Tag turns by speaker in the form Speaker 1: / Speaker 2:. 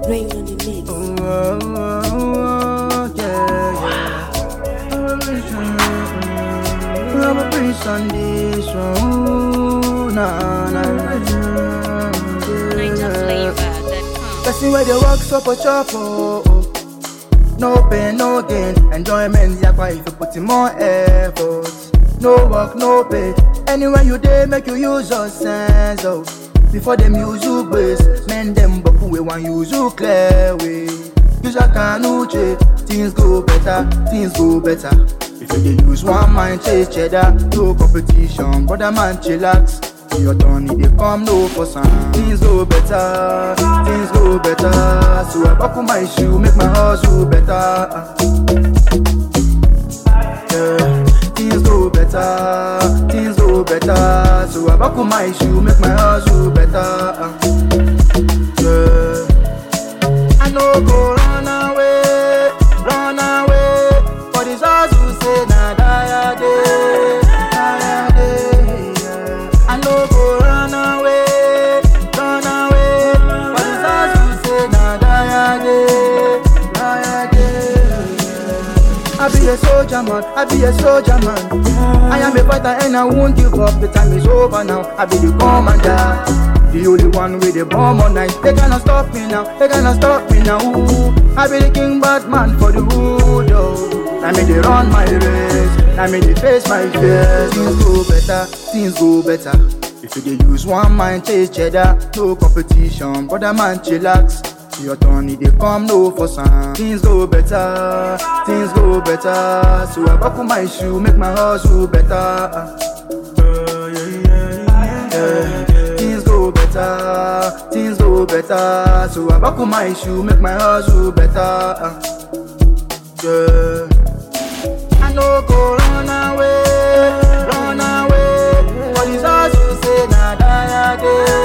Speaker 1: Brain on the mix.
Speaker 2: Oh, oh, oh, yeah, yeah. I'm a priest on this one. Nah, nah, nah, yeah. Person where they work so for chop oh, oh. No pain, no gain. Enjoyment yakwa if you put in more effort. No work, no pay. Anywhere you dey, make you use your sense oh. Before them use you base, men them boku we want use you clear way. Use your canuche, things go better, things go better. If you dey use one mind chase cheddar, no competition, brother man chillax. See your turn, it dey come no for some. Things go better, things go better. So I buckle my shoe, make my hustle better. Yeah, things go better, things go better. So I buckle my shoe, make my hustle better. Yeah, I no go run away, run away. For this hustle, say na die a day, die a day. Yeah. I no go run away, run away. For this hustle, say na die a day, die a day. Yeah. I be a soldier man, I be a soldier man. I am a fighter and I won't give up. The time is over now. I be the commander. The only one with the bomb all night. They cannot stop me now. They cannot stop me now. Ooh. I be the king Batman for the hood. Oh. I me they run my race. I me they face my fears. Things go better. Things go better. If you dey use one mind chase cheddar, no competition. Brother man chillax. See your turn, it dey come no for some. Things go better, things go better. So I buckle my shoe, make my hustle better. Yeah. Things go better, things go better. So I buckle my shoe, make my hustle better. Yeah. I no go run away, run away. For this hustle, say na die a day.